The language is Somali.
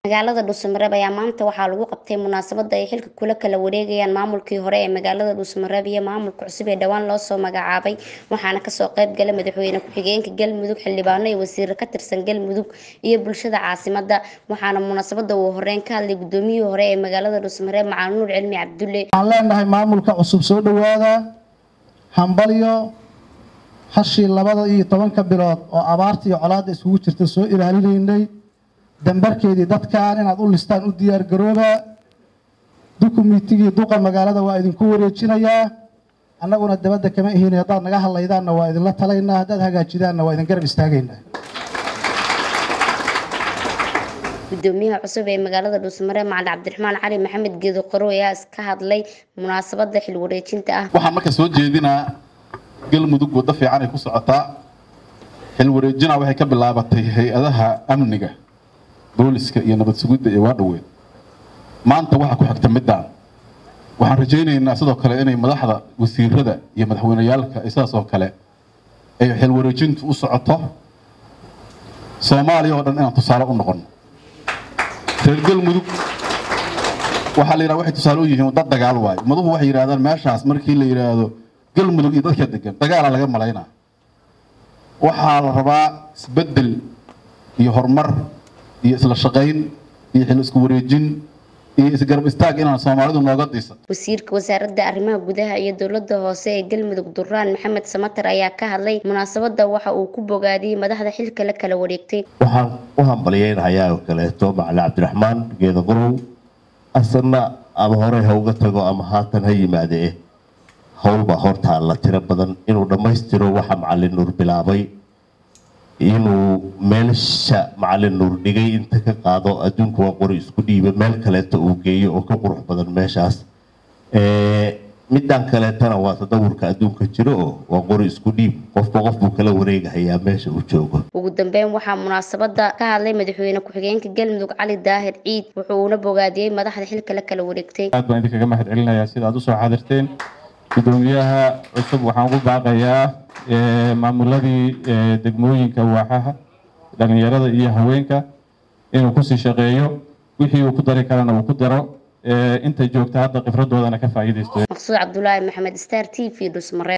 magaalada dhuusamareeb ayaa maanta waxaa lagu qabtay munaasabada ay xilka kula kala wareegayaan maamulkii hore ee magaalada dhuusamareeb iyo maamulka cusub ee dhowaan loosoo magacaabay waxaana kasoo qayb galay madaxweyne ku-xigeenka galmudug xildhibaano iyo wasiiro ka tirsan galmudug iyo bulshada caasimada waxaana munaasabada uu horeyn ka hadlay gudoomiyihii hore ee magaalada dhuusamareeb macalin nuur cilmi cabdulle waxaan leenahay maamulka cusub soo dhowaada hambalyo hashii labada iyo tobanka bilood oo abaarta iyo colaadda isugu jirta soo ilaalinaynay dambarkeedii dadkan inaad u listaan u diyaar garooba dukumiitigii duqa magaalada waa idinku wareejinayaa annaguna dabadda kama ihin haddaad naga hadlaydaanna waa idinla talaynaa haddaad hagaajidaanna waa idin garab istaagaynaa gudoomiyaha cusub ee magaalada dhuusamareeb macalin cabdiraxmaan cali maxamed geedo qaro ayaa iska hadlay munaasabada xil wareejinta ah waxaan marka soo jeedinaa galmudug waddo fiican ay ku socotaa xil wareejina waxay ka bilaabatay hay-adaha amniga booliska iyo nabad sugidda iyo waadhoweed maanta waxaa ku xigta middaan waxaan rajaynaynaa sidoo kale inay madaxda wasiirada iyo madaxweyneyaalka ay sidaas oo kale ay xil wareejintu u socoto soomaaliya oo dhan inaan tusaale u noqono reer galmudug waxaa la yidhaha waxay tusaale u yihiin dad dagaal waayo maduhu waxay yidhahdaan meeshaas markii la yidhaahdo galmudug iyo dadka degan dagaala laga malaynaa waxaa la rabaa isbeddel iyo horumar iyo isla shaqayn iyo xil isku wareejin iyo isgarab istaag inaan soomaalidu nooga disa wasiirka wasaaradda arrimaha gudaha iyo dowladda hoose ee galmudug duraan maxamed samatar ayaa ka hadlay munaasabada waxa uu ku bogaadiyey madaxda xilka la kala wareegtay waxaan u hambalyeynahayaa oo kaleeto macali cabdiraxmaan geeda qorow asanna ama horey ha uga tago ama haatan ha yimaade howlbaa hortaa la tiro badan inuu dhammaystiro waxa macalin nuur bilaabay inuu meelsha macalin nuur dhigay inta ka qaado adduunka waa qori isku dhiiba meel kaleeto uu geeyo oo ka qurux badan meeshaas midaan kaleetana waa tadawurka adduunka jiro oo waa qori isku dhiib qofba qof buu kala wareegahayaa meesha uu joogo ugu dambeyn waxaa munaasabada ka hadlay madaxweyne ku-xigeenka galmudug cali daahir ciid wuxuuna bogaadiyey madaxda xilka la kala wareegtay aad baan idinkaga mahad celinayaa sida aad usoo xaadirteen gudoomiyaha cusub waxaan ugu baaqayaa maamuladii degmooyinka waaxaha dhalinyarada iyo haweenka inuu kusii shaqeeyo wixii uu ku dari karana uu ku daro inta joogta hadda khibradoodana ka faa'iidaysto maqsuud cabdulaahi maxamed star t v dhusmare